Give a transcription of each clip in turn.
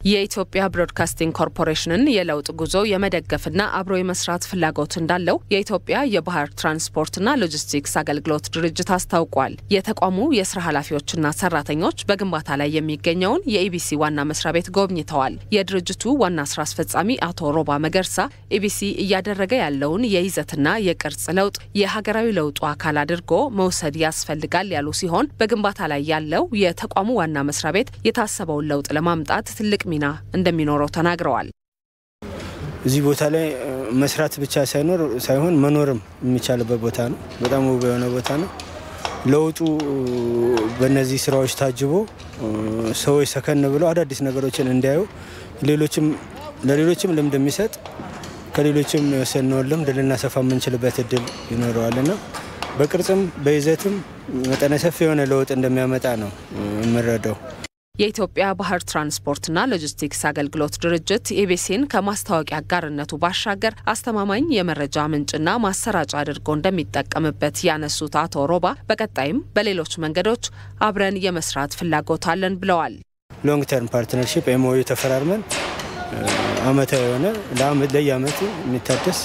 የኢትዮጵያ ብሮድካስቲንግ ኮርፖሬሽንን የለውጥ ጉዞ የመደገፍና አብሮ የመስራት ፍላጎት እንዳለው የኢትዮጵያ የባህር ትራንስፖርትና ሎጂስቲክስ አገልግሎት ድርጅት አስታውቋል። የተቋሙ የስራ ኃላፊዎችና ሰራተኞች በግንባታ ላይ የሚገኘውን የኢቢሲ ዋና መስሪያ ቤት ጎብኝተዋል። የድርጅቱ ዋና ስራ አስፈጻሚ አቶ ሮባ መገርሳ ኢቢሲ እያደረገ ያለውን የይዘትና የቅርጽ ለውጥ የሀገራዊ ለውጡ አካል አድርጎ መውሰድ ያስፈልጋል ያሉ ሲሆን በግንባታ ላይ ያለው የተቋሙ ዋና መስሪያ ቤት የታሰበውን ለውጥ ለማምጣት ትልቅ ሚና እንደሚኖረው ተናግረዋል። እዚህ ቦታ ላይ መስራት ብቻ ሳይኖር ሳይሆን መኖርም የሚቻልበት ቦታ ነው። በጣም ውብ የሆነ ቦታ ነው። ለውጡ በእነዚህ ስራዎች ታጅቦ ሰዎች ሰከን ብለው አዳዲስ ነገሮችን እንዲያዩ ሌሎችም ለሌሎችም ልምድ የሚሰጥ ከሌሎችም የወሰነውን ልምድ ልናሰፋ የምንችልበት እድል ይኖረዋልና በቅርጽም በይዘትም መጠነ ሰፊ የሆነ ለውጥ እንደሚያመጣ ነው የምንረዳው። የኢትዮጵያ ባህር ትራንስፖርትና ሎጂስቲክስ አገልግሎት ድርጅት ኢቢሲን ከማስታወቂያ አጋርነቱ ባሻገር አስተማማኝ የመረጃ ምንጭና ማሰራጫ አድርጎ እንደሚጠቀምበት ያነሱት አቶ ሮባ በቀጣይም በሌሎች መንገዶች አብረን የመስራት ፍላጎት አለን ብለዋል። ሎንግ ተርም ፓርትነርሺፕ ኤምኦዩ ተፈራርመን አመታዊ የሆነ ለየአመቱ የሚታደስ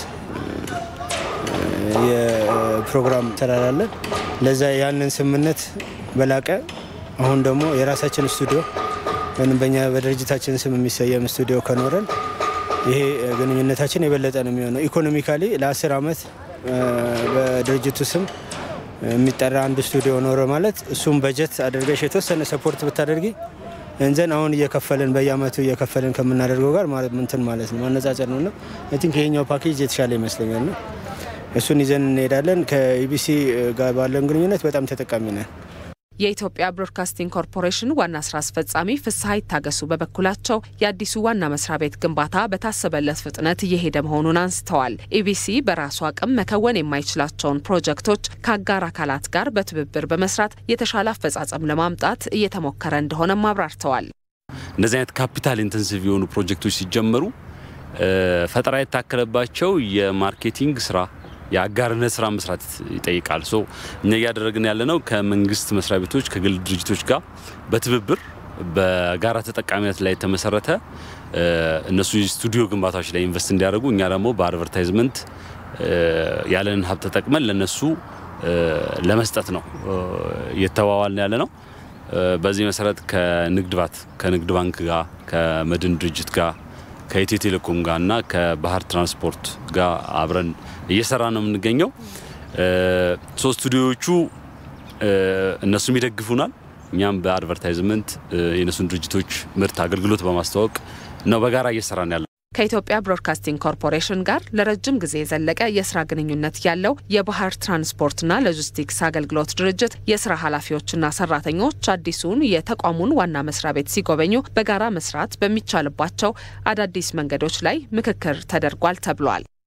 የፕሮግራም ተራራለን ለዛ ያንን ስምምነት በላቀ አሁን ደግሞ የራሳችን ስቱዲዮ ወይም በኛ በድርጅታችን ስም የሚሰየም ስቱዲዮ ከኖረን ይሄ ግንኙነታችን የበለጠ ነው የሚሆነው። ኢኮኖሚካሊ ለአስር አመት በድርጅቱ ስም የሚጠራ አንድ ስቱዲዮ ኖረ ማለት እሱም በጀት አድርገሽ የተወሰነ ሰፖርት ብታደርጊ እንዘን አሁን እየከፈልን በየአመቱ እየከፈልን ከምናደርገው ጋር ምንትን ማለት ነው ማነጻጸር ነው እና አይ ቲንክ ይሄኛው ፓኬጅ የተሻለ ይመስለኛል ነው እሱን ይዘን እንሄዳለን። ከኢቢሲ ጋር ባለን ግንኙነት በጣም ተጠቃሚ ነን። የኢትዮጵያ ብሮድካስቲንግ ኮርፖሬሽን ዋና ስራ አስፈጻሚ ፍስሀ ይታገሱ በበኩላቸው የአዲሱ ዋና መስሪያ ቤት ግንባታ በታሰበለት ፍጥነት እየሄደ መሆኑን አንስተዋል። ኢቢሲ በራሱ አቅም መከወን የማይችላቸውን ፕሮጀክቶች ከአጋር አካላት ጋር በትብብር በመስራት የተሻለ አፈጻጸም ለማምጣት እየተሞከረ እንደሆነም አብራርተዋል። እንደዚህ አይነት ካፒታል ኢንተንሲቭ የሆኑ ፕሮጀክቶች ሲጀመሩ ፈጠራ የታከለባቸው የማርኬቲንግ ስራ የአጋርነት ስራ መስራት ይጠይቃል። ሶ እኛ እያደረግን ያለነው ከመንግስት መስሪያ ቤቶች ከግል ድርጅቶች ጋር በትብብር በጋራ ተጠቃሚነት ላይ የተመሰረተ እነሱ የስቱዲዮ ግንባታዎች ላይ ኢንቨስት እንዲያደርጉ እኛ ደግሞ በአድቨርታይዝመንት ያለንን ሀብት ተጠቅመን ለነሱ ለመስጠት ነው እየተዋዋልን ያለ ነው። በዚህ መሰረት ከንግድ ባት ከንግድ ባንክ ጋር ከመድን ድርጅት ጋር ከኢትዮ ቴሌኮም ጋር እና ከባህር ትራንስፖርት ጋር አብረን እየሰራ ነው የምንገኘው። ሶስት ስቱዲዮዎቹ እነሱም ይደግፉናል። እኛም በአድቨርታይዝመንት የእነሱን ድርጅቶች ምርት፣ አገልግሎት በማስተዋወቅ ነው በጋራ እየሰራን ያለ ከኢትዮጵያ ብሮድካስቲንግ ኮርፖሬሽን ጋር ለረጅም ጊዜ የዘለቀ የስራ ግንኙነት ያለው የባህር ትራንስፖርትና ሎጂስቲክስ አገልግሎት ድርጅት የስራ ኃላፊዎችና ሰራተኞች አዲሱን የተቋሙን ዋና መስሪያ ቤት ሲጎበኙ በጋራ መስራት በሚቻልባቸው አዳዲስ መንገዶች ላይ ምክክር ተደርጓል ተብሏል።